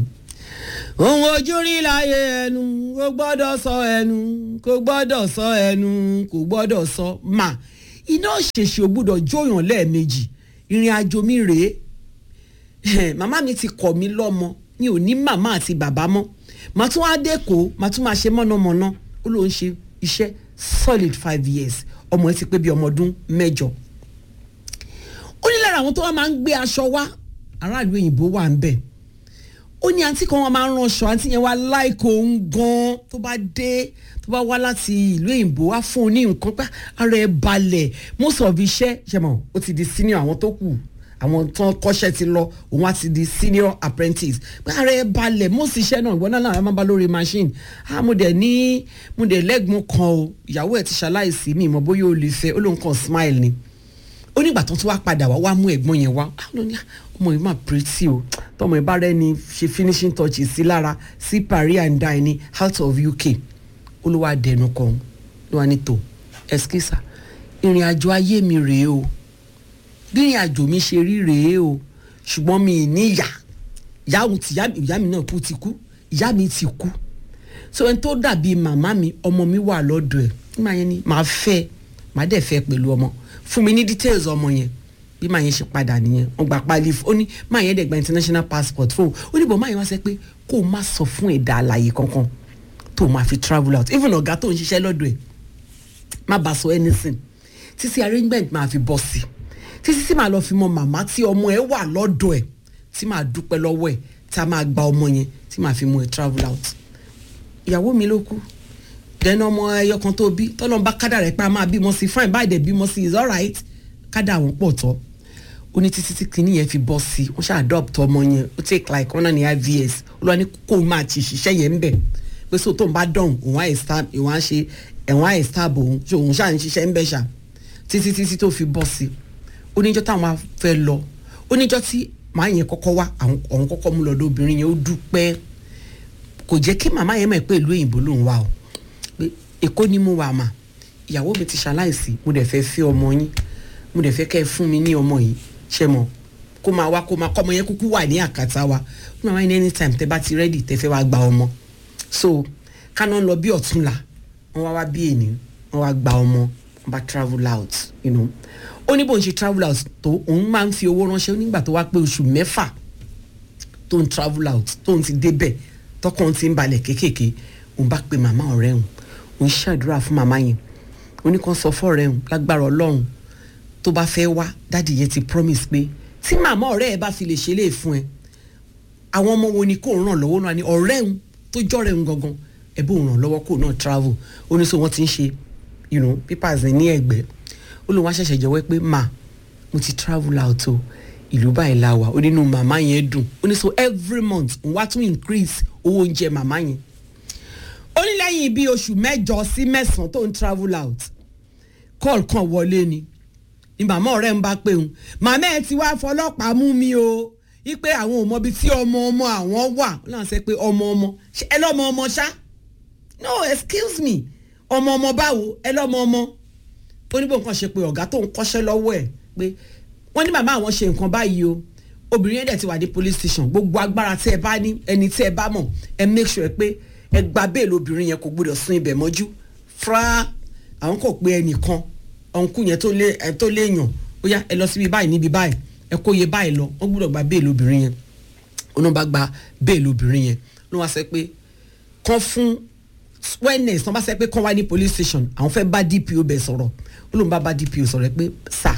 òun ojú rí láyé ẹnu kò gbọ́dọ̀ sọ ẹnu kò gbọ́dọ̀ sọ ẹnu kò gbọ́dọ̀ sọ mà iná ṣèṣì ò gbúdọ̀ jóyàn lẹ́ẹ̀mejì ìrìn àjò mi rèé màmá mi ti kọ̀ mí lọ́mọ mi ò ní màmá àti bàbá mọ́ màá tún wá dẹ́kọ̀ọ́ màá tún máa ṣe mọ́nàmọ́ná ó lóun ṣe iṣẹ́ solid five years ọmọ ẹ ti pé bí ọmọ ọdún mẹ́jọ ó ní lára àwọn tó wá máa ń gbé aṣọ wá aráàlú òyìnbó wà ń bẹ̀ ó ní àǹtí kan wọn máa ń ránṣọ àǹtí yẹn wá láìkó òun gan tó bá dé tó bá wá láti ìlú òyìnbó wá fún un ní nǹkan pé ara ẹ balẹ̀ most of iṣẹ́ ṣe mọ̀ ó ti di senior àwọn tó kù àwọn tó ń kọ́ṣẹ́ ti lọ òun á ti di senior apprentice pé ara ẹ balẹ̀ most iṣẹ́ náà ìwọ náà náà máa bá lórí machine ah mo dẹ̀ ní mo dẹ̀ lẹ́gbọ̀n kan o ìyàwó ẹ̀ ti ṣaláìsí mi ìmọ̀ bóyá o lè fẹ́ ó lóun kàn smile ni ó nígbà tó tún wá padà wá wá mú ẹ̀gbọ́n yẹn wá ọmọ yìí máa pretty o tọmọ ẹ bá rẹ ni ṣe finishing touches sí lára sí paris and die ní out of uk olówó àdẹnu kan ló wà ní tò ẹskísà ìrìn àjò ayé mi rèé o bí ìrìn àjò mi ṣe rí rèé o ṣùgbọ́n mi ì ní ìyá ìyá òun ti ìyá mi náà kú ti kú ìyá mi ti kú so ẹni tó dàbí màmá mi ọmọ mi wà lọ́dọ̀ ẹ̀ nígbà yẹn ni màá fẹ́ màá dẹ̀ fẹ́ pẹ̀lú ọmọ fún mi ní details ọmọ yẹn bí màá yẹn ṣe padà nìyẹn wọn gba pali ó ní màá yẹn dẹ̀ gba international passport fún ó ní bọ̀ màá yẹn wá sẹ pé kó o má sọ fún ẹ̀dá àlàyé kankan tó o máa fi travel out even ọ̀gá tó ń ṣiṣẹ́ lọ́dọ̀ ẹ̀ má bàa sọ anything títí arrangement máa fi bọ́ sí títí tí màá lọ fi mọ màmá tí ọmọ ẹ̀ wà lọ́dọ̀ ẹ̀ tí màá dúpẹ́ lọ́wọ́ ẹ̀ tá a máa gba ọmọ yẹn tí màá fi mú ẹ̀ travel out ìyàwó mi ló kú dẹ́nu ọmọ ẹyọ kan tó bí tọ́lọ́n bá kádà rẹ̀ pé a máa bímọ sí fine báyìí dẹ̀ bímọ sí is alright kádà àwọn pọ̀ tọ́ ó ní títí tí kìíní yẹn fi bọ́ sí wọ́n ṣe adopt ọmọ yẹn ó take like one and a half years olúwa ní kó o máa ti ṣiṣẹ́ yẹn ń bẹ̀ pé so tó ń bá dọ̀hún òun á stab òun á ṣe ẹ̀wọ̀n á stab òun ṣe òun ṣáà ń ṣiṣẹ́ ń bẹ̀ ṣá títí títí tó fi bọ́ sí oníjọ́ táwọn á fẹ́ lọ oníjọ́ tí màá yẹn kọ́kọ́ wá àwọn kọ́kọ́ mú lọ́dọ̀ obìnrin yẹn ó dúpẹ́ kò jẹ́ kí màmá yẹn mọ̀ pé ìlú òyìnbó lòun wà o pé èkó ni mo wà mà ìyàwó mi ti ṣaláìsí mo dẹ̀ fẹ́ fẹ́ ọmọ yín mo dẹ̀ fẹ́ kẹ́ ẹ fún mi ní ọmọ yìí ṣe mọ̀ kó máa wá kó máa kọ́ ọmọ yẹn kúkú wà ní àkàtà wa ó máa wá ní anytime tẹ bá ti ready tẹ fẹ́ wá gba ọmọ so káná lọ bí ọ̀túnla wọ́n wá wá bí èní wọ́n wá gba ọmọ wọ́n bá travel out you know ó ní bó ń ṣe travel out tó òun máa ń fi owó ránṣẹ́ nígbà tó wá pé oṣù mẹ́fà tó ń travel out tó ń ti débẹ̀ tọkàn ti ń balẹ̀ kéékèèké òun bá pe màmá ọ̀rẹ́ òun òun ṣàdúrà fún màmá yẹn òun ní kàn sọ fọ́ọ̀rẹ́ òun lágbára ọlọ́run tó bá fẹ́ wá dáàdi yẹn ti promise pé tí màmá ọ̀rẹ́ ẹ bá fi lè ṣe lè fún ẹ àwọn ọmọ wo ni kò ràn lọ́wọ́ náà ni ọ̀rẹ́ òun tó jọ́rẹ̀ òun gangan ẹ bó ràn lọ́wọ́ kó náà travel ó ní sọ wọ́n ti ń ṣe you know papers ní ẹ̀gbẹ́ ó lóun wá ṣẹ̀ṣẹ̀ jẹ́wọ́ pé mà mo ti travel out o ìlú báyìí la wà ó nínú màmá yẹn dùn ó ní so every month òun wá tún increase owó oúnjẹ màmá yẹn ó ní lẹ́yìn bíi oṣù mẹ́jọ sí mẹ́sàn-án tó ń travel out call kan wọlé ni ni màmá ọ̀rẹ́ ń bá pé òun màmá ẹ ti wá fọlọ́pàá mú mi o wípé àwọn ò mọ ibi tí ọmọ ọmọ àwọn wà ó náà sẹ pé ọmọ ọmọ ẹ lọ́mọ ọmọ ṣá no excuse me ọmọ ọmọ báwo ẹ lọ́mọ ọmọ ó ní bó nǹkan ṣe pé ọ̀gá tó ń kọ́ṣẹ́ lọ́wọ́ ẹ̀ pé wọ́n ní màmá àwọn ṣe nǹkan báyìí o obìnrin yẹn dẹ̀ ti wà ní police station gbogbo agbára tí ẹ bá ní ẹni tí ẹ bá mọ̀ ẹ make sure pé ẹ gba bẹ́ẹ̀lì obìnrin yẹn kò gbọdọ̀ sún ibẹ̀ mọ́jú fra àwọn kò pé ẹnìkan ọ̀nkú yẹn tó léèyàn ó yá ẹ lọ síbi báyìí níbi báyìí ẹ kó iye báyìí lọ wọ́n gbọdọ̀ gba bẹ́ẹ̀lì obìnrin yẹn ó náà bá gba bẹ́ẹ̀lì obìnrin yẹn ló wá sẹ pé kán fún wellness wọ́n bá sẹ pé kán wá ní police station àwọn fẹ́ bá dpo bẹ̀ sọ̀rọ̀ ó lóun bá bá dpo sọ̀rọ̀ pé sà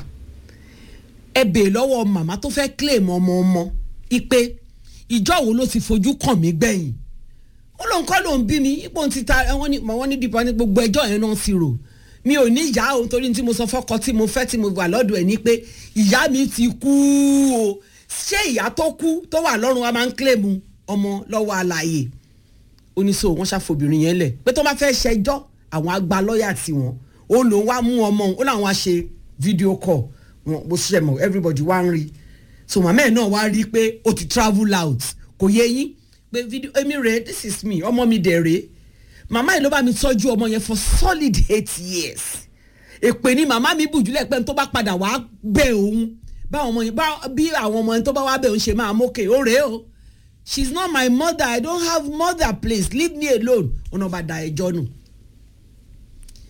ẹ bèè lọ́wọ́ màmá tó fẹ́ claim ọmọ ọmọ ipe ìjọ wo ló ti fojú kàn mí gbẹ̀yìn ó lóun kọ́ lóun bí mi ipò ti ta wọ́n ní wọ́n ní dìbò ní gbogbo ẹjọ́ yẹn náà ti rò mi ò ní ìyá o torí tí mo sọ fọ́kọ tí mo fẹ́ tí mo wà lọ́dọ̀ ẹ̀ ni pé ìyá mi ti kú o ṣé ìyá tó kú tó wà lọ́rùn wa máa ń claim ọmọ lọ́wọ́ àlàyé oníṣòwò wọn ṣàfobìnrin yẹn lẹ̀ pé tó bá fẹ́ ṣẹjọ́ àwọn àgbà lọ́ọ̀yà tiwọn ó lòun wá mú ọmọ ó làwọn á ṣe fídíò call wọn bó ṣe mọ everybody wá ń rí so màmá ẹ náà wá rí i pé ó ti travel out kò yé yín pé fídíò èmi rèé this is me ọmọ mi dẹ̀ rèé màmá yìí ló bá mi tọ́jú ọmọ yẹn for solid eight years èpè ni màmá mi bùjúlẹ̀ pé tó bá padà wá bẹ̀ òun báwọn ọmọ yẹn bí àwọn ọmọ yẹn tó bá wá bẹ̀ òun ṣe máa mókè ó rèé o she is not my mother i don't have mother please leave me alone ọ̀nà bá da ẹjọ́ nù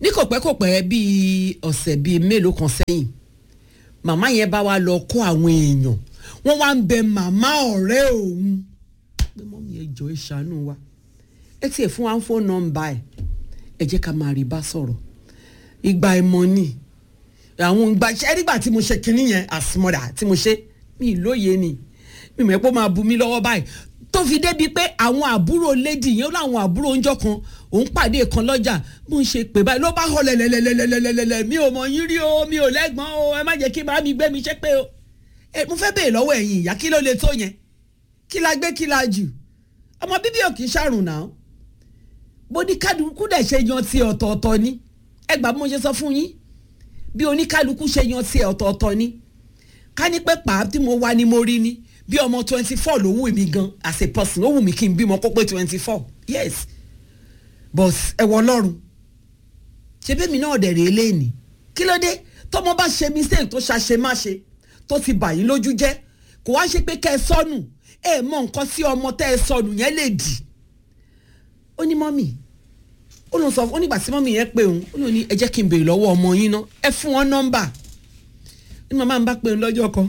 ní kòpẹ́kòpẹ́ bíi ọ̀sẹ̀ bíi mélòó kan sẹ́yìn màmá yẹn bá wa lọ kó àwọn èèyàn wọ́n wá ń bẹ màmá ọ̀rẹ́ òun pé mọ́mí ẹ jọ ẹ ṣàánú wa ẹ tiẹ̀ fún wa ń fóònù nọ́mbà ẹ̀ ẹ jẹ́ ká máa rí bá sọ̀rọ̀ ìgbà ìmọ̀ ni àwọn ìgbà ṣẹ́ nígbà tí mo ṣe kinní yẹn àsìmọ́dà tí mo ṣe mi lóye ni mi mọ̀ ẹ́ pé ó máa bu mi lọ́wọ́ báyìí tó fi débi pé àwọn àbúrò lady yẹn ó láwọn àbúrò oúnjọ kan òun pàdé kan lọ́jà bó ń ṣe pè báyìí ló bá họ lẹ̀lẹ̀lẹ̀lẹ̀lẹ̀lẹ̀lẹ̀ mi ò mọ̀ yín rí o mi ò lẹ́gbọ́n o ẹ má jẹ́ kí bá mi gbé mi ṣe pé o ẹ mo fẹ́ bèè lọ́wọ́ ẹ̀yin ìyá kí ló lè tó yẹn kí la gbé kí la jù ọmọ bíbí ò kì í ṣàrùn náà bó ní kálukú dẹ̀ ṣe yan ti ọ̀tọ̀ọ̀tọ̀ ni ẹ gbà bí mo ṣe sọ fún yín bí oníkálukú ṣe yan ti ọ̀tọ̀ọ̀tọ̀ ni ká ní pé pàá tí mo wá ni mo rí ni bí ọmọ twenty four ló wù mí gan as a person ó wù mí kí n bímọ kó pé twenty four yes but ẹ wọ ọlọ́run ṣe bẹ́ẹ̀ mi náà dẹ̀ rèé léènì kí ló dé tọmọ bá ṣe mistake tó ṣàṣe má ṣe tó ti bà yín lójú jẹ́ kò wá ṣe pé kẹ́ ẹ sọnù ẹ mọ nǹkan sí ọmọ tẹ́ ẹ sọnù yẹn lè dì ó ní mọ́mì ó lọ sọ ó nígbà tí mọ́mì yẹn pé òun ó lọ ní ẹ jẹ́ kí n béèrè lọ́wọ́ ọmọ yín ná ẹ fún wọn nọ́mbà ní màmá mi bá pè ń lọ́jọ́ kan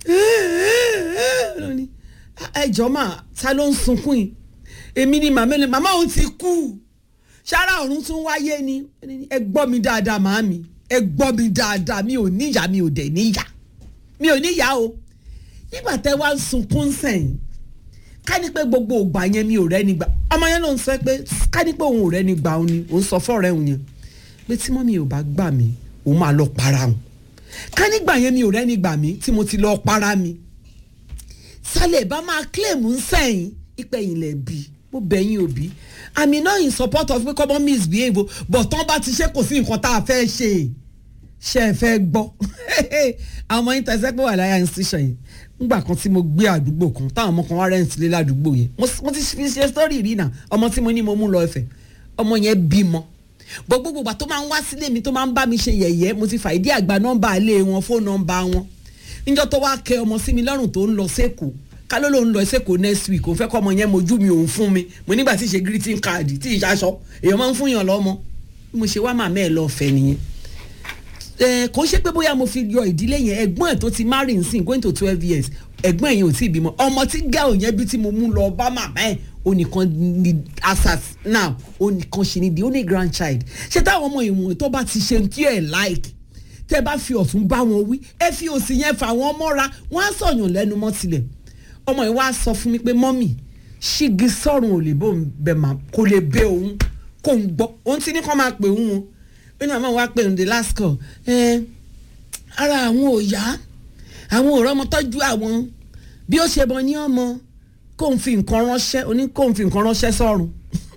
ó ní ẹ jọ mà ta ló ń sunkún yìí èmi ni màmá ẹni màmá òun ti kú sára ọ̀run tún wáyé ni ẹ gbọ́ mi dáadáa màámi ẹ gbọ́ mi dáadáa mi ò níyà mi ò dẹ̀ níyà mi ò níyà o nígbà tẹ wá ń sunkún sẹ́yìn ká ní pé gbogbo ògbà yẹn mi ò rẹ́ni gbà ọmọ yẹn ló ń sọ pé ká ní pé òun ò rẹ́ni gbà òun ni òun sọ fọ́ọ̀rẹ́ òun yẹn pé tí mọ́mí ò bá gbà mí òun máa lọ para òun ká nígbà yẹn mi ò rẹ́ni gbà mí tí mo ti lọ para mi sálẹ̀ bá máa claim ń sẹ́yìn ìpẹ̀yìn lẹ̀ bí mo bẹ̀yìn òbí àmì náà in support of pé kọ́mọ́ misbehave but tán bá ti ṣe kò sí nǹkan tá a fẹ́ ṣe ṣe é fẹ́ gbọ́ àwọn ọmọ yín tẹ̀sẹ̀ pé wà láyà institution yìí ngbà kan tí mo gbé àdúgbò kan táwọn ọmọ kan wá rẹ́ǹtì lé ládùúgbò yẹn mo ti fi ṣe sọ́ọ̀rì rí náà ọmọ tí mo ní mo mú lọ ẹ̀fẹ̀ ọmọ yẹn bímọ gbogbo gbogbo tó máa ń wá sílé mi tó máa ń bá mi ṣe yẹ̀yẹ́ mo ti fàìdí àgbà nọ́mbà ilé wọn fóònù nọ́mbà wọn níjọ́ tó wá kẹ ọmọ sí mi lọ́rùn tó ń lọ sẹ́kọ̀ọ́ ká ló ló ń lọ sẹ́kọ̀ọ́ next week òun fẹ́ kọ́ ọmọ yẹn mojú mi òun fún mi mo nígbà tí ì ṣe greeting card tí ì ṣaṣọ èèyàn máa ń fún yàn lọ́mọ bí mo ṣe wá màmá ẹ̀ lọ́ọ́ fẹ́ nìyẹn kò ṣe pé bóyá mo fi yọ ìdílé yẹn ẹ̀gbọ́n ẹ̀ tó ti marry nsìn going to twelve years ẹ̀gbọ́n yẹn ò tí ì bímọ ọmọ tí gáò yẹn bí tí mo mú lọ bá màmá ẹ̀ onìkan ni asas now onìkan ṣì ni the only grandchild ṣé táwọn ọmọ ìwọ̀n tó bá ti ṣe tí ẹ̀ like tẹ́ bá fi ọ̀tún bá wọn wí ẹ fi òsì yẹn fà wọ́n mọ́ra wọ́n á sọ̀yàn lẹ́nu mọ́ tilẹ̀ ọmọ yìí wá sọ fún mi pé mọ́mì ṣígi sọ̀rùn ò lè bó ń bẹ̀ mà kò lè bẹ òun kò ń gbọ́ òun ti ní kọ́ máa pè òun o ó ní àmọ́ wá pè òun the last call ẹ ara àwọn ò yá àwọn ò rọ́mọ tọ́jú àwọn bí ó ṣe bọ ní ọmọ kó ń fi nǹkan ránṣẹ́ oní kó ń fi nǹkan ránṣẹ́ sọ̀rùn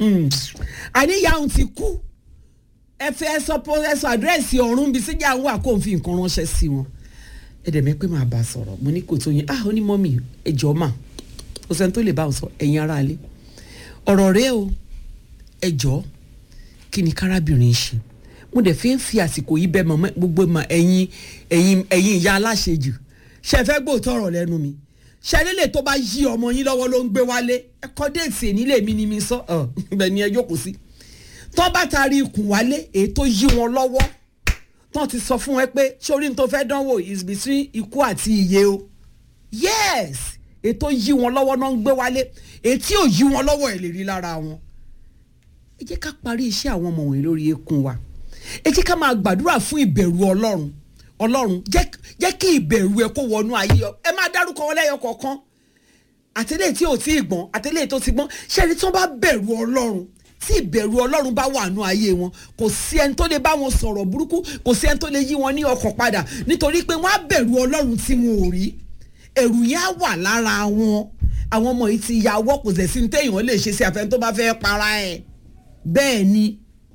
àníyá òun ti kú ẹ fẹ́ sọ ẹ sọ àdírẹ́sì ọ̀run bíi síjà ń wà kó ń fi nǹkan ránṣẹ́ sí wọn ẹ dẹ̀ mẹ́ pé máa bá a sọ̀rọ̀ mo ní kò tó yẹn ah ó ní mọ́mì ẹjọ́ mà kò sẹ́ni tó lè bá ọ sọ ẹ̀yin ara ilé ọ̀rọ̀ rẹ o ẹjọ́ kí ni kárábìnrin ṣe mo dẹ̀ fi ń fi àsìkò yìí bẹ́ẹ̀ mọ̀ gbogbo mọ̀ ẹ̀yin ẹ̀yin ẹ̀yin ìyá aláṣejù ṣe fẹ́ gbóòótọ́ ọ̀rọ̀ lẹ́nu mi ṣe lélẹ̀ tó bá yí ọmọ yín lọ́wọ́ ló ń gbé wálé ẹ̀kọ́ déètì èní lè mí ni mi sọ ibẹ̀ ni ẹ jókòó sí tó bá taari ikùn wálé èyí tó yí wọn lọ́wọ́ tán ti sọ fún ẹ pé sórí ní tó fẹ́ dánwò is between ikú àti iye o yes ètò yí wọn lọ́wọ́ náà ń gbé wálé ètí ò yí wọn lọ́wọ́ ẹ̀ lè rí lára wọn. ẹ jẹ́ ká parí iṣẹ́ àwọn ọmọ wọ̀nyí lórí eékún wa ẹ jẹ́ ká máa gbàdúrà fún ìbẹ̀rù ọlọ́run ọlọ́run jẹ́ kí ìbẹ̀rù ẹ kó wọnú ayé ọ ẹ máa dárúkọ wọn lẹ́yọ kọ̀ọ̀kan àtẹlẹ́ tí ò tí ì gbọ́n àtẹlẹ́ tó ti gbọ́n ṣẹ́ni tí wọ́n bá bẹ̀rù ọlọ́run tí ìbẹ̀rù ọlọ́run bá wà nù ayé wọn kò sí ẹni tó lè bá wọn sọ̀rọ̀ burúkú kò sí ẹni tó lè yí wọn ní ọkàn padà nítorí pé wọ́n á bẹ̀rù ọlọ́run tí wọn ò rí ẹ̀rù yẹn á wà lára wọn àwọn ọmọ yìí ti ya ọwọ́ kò sẹ̀ sí ní téèyàn lè ṣe sí àfẹn tó bá fẹ́ para ẹ̀ bẹ́ẹ̀ ni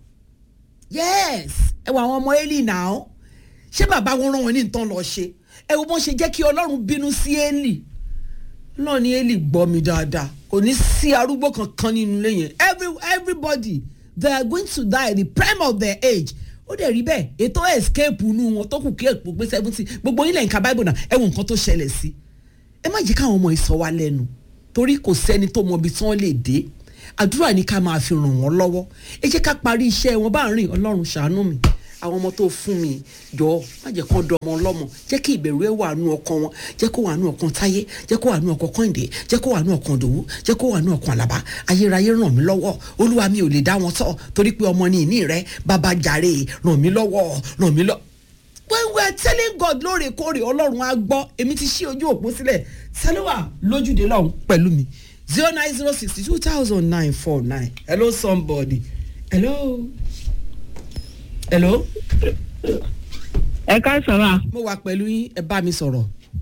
yes ẹ wọ àwọn ọmọ Élì náà ṣé bàbá wọn rán wọn ní nǹkan lọ ṣe ẹ wo bọ́n ṣe jẹ́ kí ọlọ́run bínú sí Élì náà ni Élì gbọ́ mi dáadáa kò ní sí arúgbó kankan nínú ilé yẹn every everybody they are going to die at the prime of their age ó dẹ̀ rí bẹ́ẹ̀ ètò escape nu wọn tó kù kí èpò pé seventy gbogbo ilẹ̀ nǹkan bible náà ẹ wo nǹkan tó ṣẹlẹ̀ sí ẹ má jẹ́ káwọn ọmọ ìsọ wa lẹ́nu torí kò sẹ́ni tó mọ ibi tí wọ́n lè dé àdúrà ni ká máa fi ràn wọ́n lọ́wọ́ ẹ jẹ́ ká parí iṣẹ́ wọn bá ń rìn ọlọ́run ṣàánú mi àwọn ọmọ tó fún mi jọ má jẹ́ kó dọmọ ọlọ́mọ jẹ́ kí ìbẹ̀rù ẹ̀ wà nù ọkàn wọn jẹ́ kó wà nù ọkàn táyé jẹ́ kó wà nù ọkàn kọ́hìndé jẹ́ kó wà nù ọkàn dòwú jẹ́ kó wà nù ọkàn àlàbá ayérayé ràn mí lọ́wọ́ olúwa mi ò lè dá wọn tọ́ torí pé ọmọ ní ìní rẹ bàbá jàre ràn mí lọ́wọ́ ràn mí lọ́wọ́ when we are telling God lóòrèkóòrè ọlọ́run á gbọ́ èmi ti ṣí ojú òpó sílẹ̀ sẹ́lẹ̀wà lójúde lọ́hùn pẹ̀lú mi zero nine zero sixty two thousand nine four nine hello somebody hello hello ẹ ká sọ̀rọ̀ mo wà pẹ̀lú yín ẹ bá mi sọ̀rọ̀.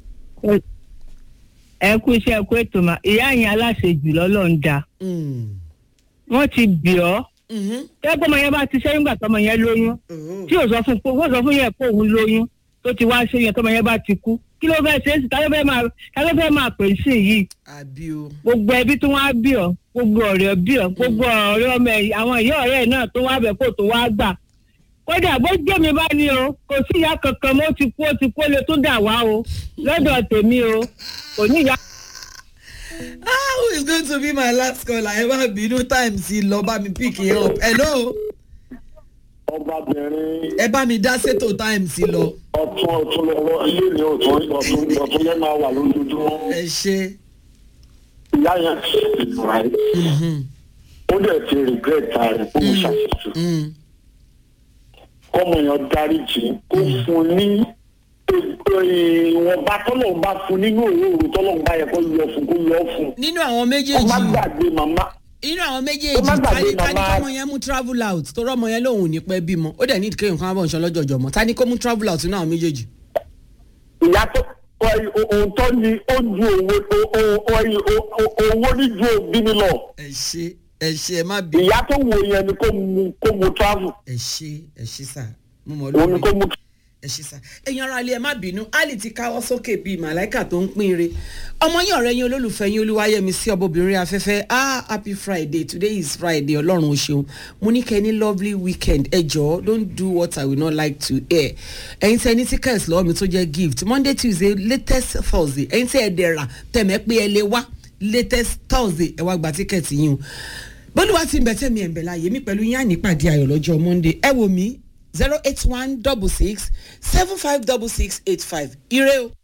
ẹ kú iṣẹ́ ẹ kú ètò mà ìyá yẹn aláṣejù lọ́lọ́run da wọ́n ti bì ọ́ tẹ́gbọ́n ọmọ yẹn bá ti ṣẹ́yìn gbà tọmọ yẹn lóyún tí ò sọ fún pé wọ́n sọ fún yẹn pé òun lóyún tó ti wá ṣe yẹn tọmọ yẹn bá ti kú kí ló fẹ́ ṣe é sí ta ló fẹ́ máa ta ló fẹ́ máa pè sí yìí àbí o. gbogbo ẹbí tó wá bí ọ gbogbo ọ̀rẹ́ bí ọ gbogbo ọ̀rẹ́ ọmọ ẹ̀ àwọn ìyá ọ̀rẹ́ ẹ̀ náà tó wá bẹ̀ kó tó wá gbà kódà bó jẹ́ mi bá ní o kò sí ìyá kankan mo ti kú ó ti kú ó lè tún dà wá o lọ́dọ̀ tèmi o kò ní ìyá. ah who is going to be my last caller ẹ má bínú time sí lọ bá mi pick yẹn up hello ọbabìnrin ẹ bá mi dá sétò time sí lọ. ọtún ọtún lọ́wọ́ ilé ní ọtún ọtún ọtún yẹn máa wà lójoojúmọ́ ẹ ṣe. ìyá yẹn ti rà ẹ́ ó dẹ̀ ti regret rẹ̀ kó mo ṣàṣìṣe kọ́mọ yẹn dáríjì kó fún ní ìwọ̀nba tọ́lọ́run bá fún nínú òwúrò tọ́lọ́run bá yẹ kó yọ fún kó yọ fún nínú àwọn kó má méjèèjì gbàgbé màmá nínú àwọn Ó má méjèèjì gbàgbé tani tani màmá- kọ́mọ yẹn mú travel out tó rọ́mọ yẹn lòun ò ní pẹ́ bímọ ó dẹ̀ ní kéèyàn kan bọ̀ ń sọ lọ́jọ́jọ́ mọ́ tani kó mú travel out nínú àwọn méjèèjì. ìyá tó ohun tó ní ó ju owó owó ní ju òbí mi lọ ẹ ṣe ẹ ṣe ẹ má bí. ìyá tó wo yẹn ni kó mu kó mu travel ẹ ṣe ẹ ṣe sà mo mọ̀ òun ni kó lórí mu ẹ ṣe sà ẹ̀yin ara ilé ẹ má bínú ali ti káwọ́ sókè bíi màláìkà tó ń pín ire ọmọ yín ọ̀rẹ́ yín olólùfẹ́ yín olúwayẹmí sí ọbọbìnrin afẹ́fẹ́ ah happy friday today is friday ọlọ́run ó ṣeun mo ní kẹ́ ẹ ní lovely weekend ẹ jọ̀ọ́ don't do what i will not like to hear ẹ̀yin tẹ́ ẹ ní tickets lọ́wọ́ mi tó jẹ́ gift monday tuesday latest thursday ẹ̀yin tẹ́ ẹ dẹ̀ra tẹ̀mẹ́ pé ẹ lè wá latest thursday ẹ wá gba ticket yín o bólúwa ti ń bẹ tẹ́mi ẹ̀ ń bẹ láàyè mi pẹ̀lú yín ànípàdé ayọ̀ lọ́jọ́ monday ẹ wò mí zero eight one double six seven five double six eight five ire o.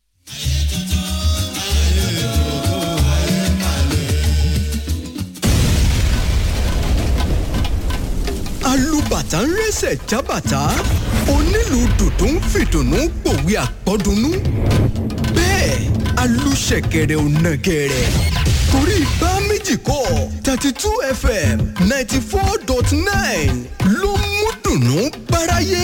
alùbàtà ń rẹsẹ̀ jábàtà onílù dùdú ń fìdùnnú pòwe àpọ́dúnú bẹ́ẹ̀ alùṣẹ̀kẹ̀rẹ̀ ò nàgẹ̀rẹ̀ torí bá méjì kọ́ thirty two fm ninety four dot nine ló mú dùnnú báráyé.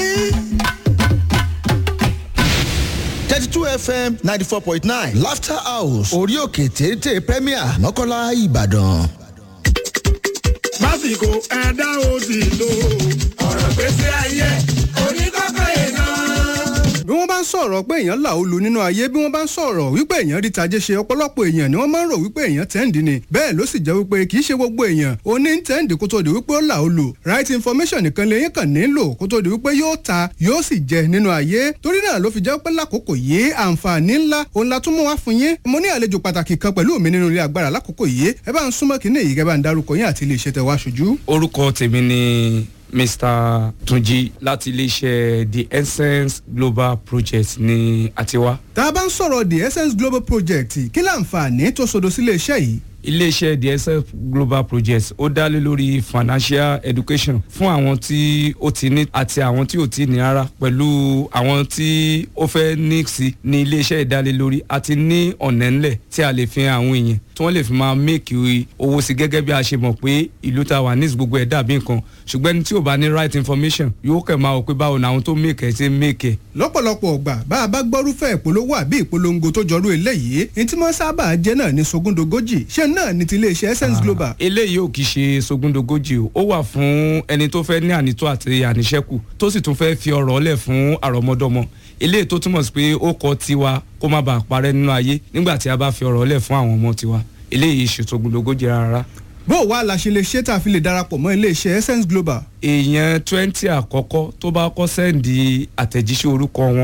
thirty two fm ninety four point nine laughter house orí òkè téńté premier mọ́kànlá ìbàdàn. lásìkò ẹ̀dá òsì lò ọ̀rọ̀ gbèsè ayé oníkọ́kọ́ yẹn náà. bí wọ́n bá ń sọ̀rọ̀ pé èèyàn là ó lu nínú ayé bí wọ́n bá ń sọ̀rọ̀ wípé èèyàn rí tajé ṣe ọ̀pọ̀lọpọ̀ èèyàn ni wọ́n máa ń rò wípé èèyàn tẹ́ǹdì ni bẹ́ẹ̀ ló sì jẹ́ wípé kì í ṣe gbogbo èèyàn ó ní tẹ́ǹdì kó tó di wípé ó là ó lu right information nìkan lèyìn kàn nílò kó tó di wípé yóò ta yóò sì jẹ nínú ayé torí náà ló fi jẹ́ pé lákòókò yìí àǹfààní ńlá òun la tún mú wá fún yín mo ní àlejò pàtàkì kan pẹ̀lú mi nínú ilé agbára lákòókò yìí ẹ bá ń súnmọ́ kínní yìí kẹ́ bá ń darúkọ yín àti ilé iṣẹ́ tẹ wá ṣojú. orúkọ tèmi ni mr tunji láti iléeṣẹ́ the essence global project ní àtiwá. tá a bá ń sọ̀rọ̀ the essence global project kí láǹfààní tó sodo sílé iṣẹ́ yìí iléeṣẹ́ the essence global project ó dá lé lórí financial education fún àwọn tí ó ti ní àti àwọn tí ò ti ní rárá pẹ̀lú àwọn tí ó fẹ́ ní sí ní iléeṣẹ́ ìdálélórí àti ní ọ̀nà ńlẹ̀ tí a lè fi hàn àwọn èèyàn tí wọ́n lè fi máa make owó sí gẹ́gẹ́ bí a ṣe mọ̀ pé ìlú ta wà ní gbogbo ẹ̀ dàbí nǹkan ṣùgbọ́n ẹni tí ò bá ní right information yóò kẹ̀ máa wò pé báwo ni àwọn tó make ẹ̀ ṣe make ẹ̀. lọ́pọ̀lọpọ̀ ọgbà bá a bá gbọ́rúfẹ́ ìpolówó àbí ìpolongo tó jọrú eléyìí ní tí wọ́n sábà jẹ́ náà ní sogúndogójì ṣé náà ní ti iléeṣẹ́ essence global. eléyìí ò kì í ṣe sogúndogójì o ó wà fún ẹni tó fẹ́ ní ànító àti àníṣẹ́kù tó sì tún fẹ́ fi ọ̀rọ̀ ọ̀lẹ̀ fún àrọ́mọdọ́mọ eléyìí tó túmọ̀ sí pé ó kọ́ tiwa kó má bàa parẹ́ nínú ayé nígbà tí a bá fi ọ̀rọ̀ ọ̀lẹ̀ fún àwọn ọmọ tiwa eléyìí ṣe sogúndogójì rárá. bó o wá la ṣe lè ṣe tá a fi lè darapọ̀ mọ́ iléeṣẹ́ essence global. èèyàn twenty àkọ́kọ́ tó bá kọ́ sẹ́ǹdì àtẹ̀jíṣẹ́ orúkọ wọn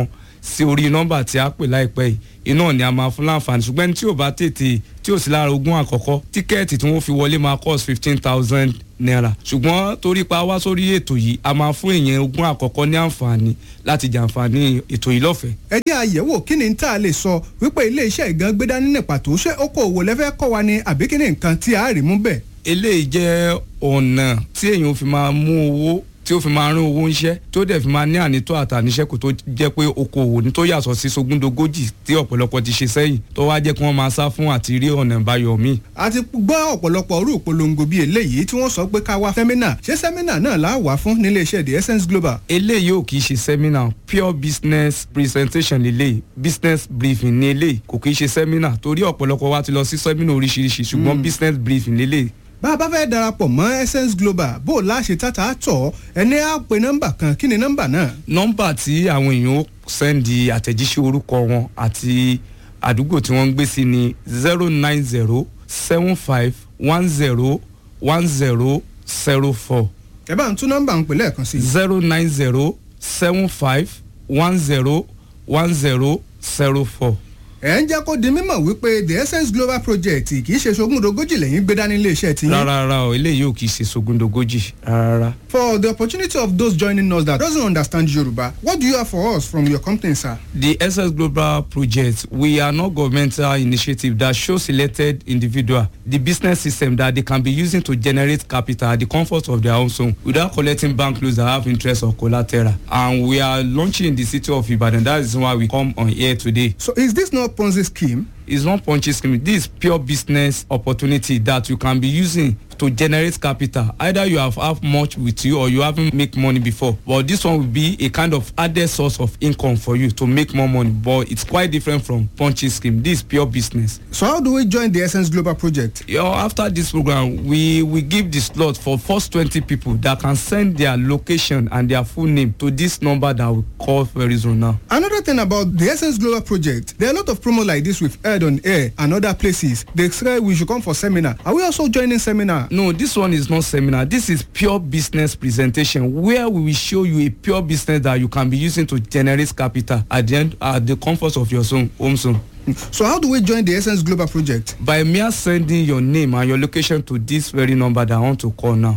sí orí nọ́mbà tí a pè láìpẹ́ yìí iná ni a máa fún láǹfààní ṣùgbọ́n ẹni tí ò bá tètè tí ò sí lára ogún àkọ́kọ́ tíkẹ́ẹ̀tì tí wọ́n fi wọlé máa cost fifteen thousand naira ṣùgbọ́n torí pa wá sórí ètò yìí a máa fún èèyàn ogún àkọ́kọ́ ní àǹfààní láti jàǹfààní ètò yìí lọ́fẹ̀ẹ́. ẹ jẹ́ àyẹ̀wò kí ni tá a lè sọ wípé ilé iṣẹ́ ìgan gbé dání ní pàtó ṣé okòòwò lẹ́fẹ́ kọ́ wa ni àbí kí ni nǹkan tí a rí mú bẹ́ẹ̀. eléyìí jẹ́ ọ̀nà tí èèyàn fi máa mú owó tí ó fi máa rán owó ńṣẹ́ tí ó dẹ̀ fi máa ní ànító àtàníṣẹ́ kò tó jẹ́ pé okòwò ní tó yàtọ̀ sí sogúndogójì tí ọ̀pọ̀lọpọ̀ ti ṣe sẹ́yìn tó wá jẹ́ kí wọ́n máa sá fún àti rí ọ̀nà ìbáyọ̀ míì. a ti gbọ́ ọ̀pọ̀lọpọ̀ orú ìpolongo bíi eléyìí tí wọ́n sọ pé ká wá sẹ́mínà ṣé sẹ́mínà náà là á wà fún nílé iṣẹ́ the essence global. eléyìí ò kì í ṣe sẹ́mínà pure business presentation lélẹ̀ business briefing ní eléyìí kò kì í ṣe sẹ́mínà torí ọ̀pọ̀lọpọ̀ wa ti lọ sí sẹ́mínà oríṣiríṣi ṣùgbọ́n business briefing lélẹ̀ bá a bá fẹ́ darapọ̀ mọ́ essence global bó o láṣẹ tata tọ̀ ẹni á pe nọ́mbà kan kí ni nọ́mbà náà. nọ́mbà tí àwọn èèyàn ó sẹ́ndì àtẹ̀jíṣẹ́ orúkọ wọn àti àdúgbò tí wọ́n ń gbé sí ni zero nine zero seven five one zero one zero zero four. ẹ bá ń tún nọ́mbà ń pè lẹ́ẹ̀kan sí. zero nine zero seven five one zero one zero zero four ẹ ń jẹ́ kó di mímọ̀ wípé the essence global project kì í ṣe sogúndogójì lẹ́yìn gbé dání iléeṣẹ́ ti yín. rárá rárá o eléyìí ò kì í ṣe sogúndogójì rárá. for the opportunity of those joining us that doesn't understand yoruba what do you have for us from your company sir. the essence global project we are not governmental initiative that show selected individual the business system that they can be using to generate capital at the comfort of their own home without collecting bank loans that have interest or collateral and we are launching in the city of ibadan that is why we come on here today. so is this not Ponzi scheme? It's not Ponzi scheme. This is pure business opportunity that you can be using to generate capital. Either you have have much with you or you haven't make money before. But this one will be a kind of added source of income for you to make more money. But it's quite different from Ponzi scheme. This is pure business. So how do we join the Essence Global Project? You know, after this program, we we give the slot for first 20 people that can send their location and their full name to this number that we call very soon now. Another thing about the Essence Global Project, there are a lot of promo like this we've heard on air and other places. They say we should come for seminar. Are we also joining seminar? No, this one is not seminar. This is pure business presentation where we will show you a pure business that you can be using to generate capital at the end at the comfort of your zone, home zone. So how do we join the Essence Global Project? By mere sending your name and your location to this very number that I want to call now.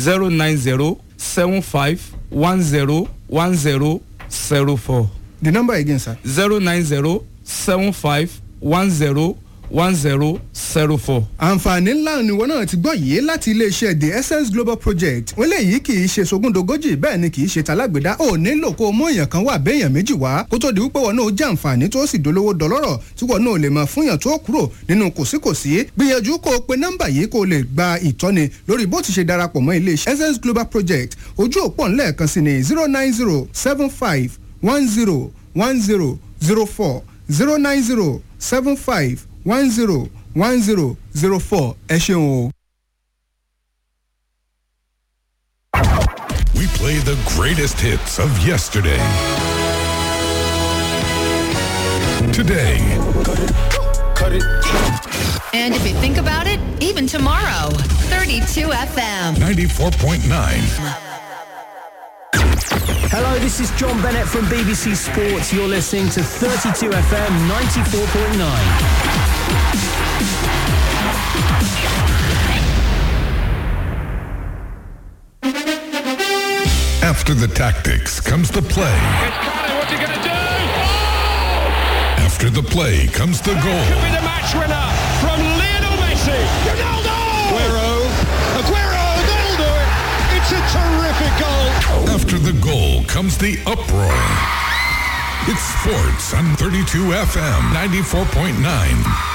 090 75 10 10 04. The number again, sir. 090 75 10 one zero zero four. àǹfààní ńlá ni wọn náà ti gbọ́ yìí láti iléeṣẹ́ the essence global project wọ́n léyìí kì í ṣe sogúndogójì bẹ́ẹ̀ ni kì í ṣe talágbèdá ò nílò kó o mú èèyàn kan wà béèyàn méjì wá kó tó di wípé wọn náà jẹ́ àǹfààní tó sì dolówó dọlọ́rọ̀ tí wọn náà lè máa fúnyàn tó kúrò nínú kòsíkòsí gbìyànjú kó o pe nọ́mbà yìí kó o lè gba ìtọ́ni lórí bó ti ṣe darapọ̀ mọ́ iléeṣẹ́ essence global project ojú òpó ńlẹ̀ẹ̀kan sí ni zero nine zero seven five one zero one zero zero four zero nine zero seven five one zero one zero zero four ẹ ṣeun o. We play the greatest hits of yesterday. Today. Cut it. And if you think about it, even tomorrow, 32 FM. 94.9. Hello, this is John Bennett from BBC Sports. You're listening to 32 FM 94.9. After the tactics comes the play. What's he going to do? After the play comes the goal. Could be the match winner from Lionel Messi. Ronaldo! Aguero. Aguero, they'll do it. It's a terrific goal. After the goal comes the uproar. It's sports on 32 FM 94.9.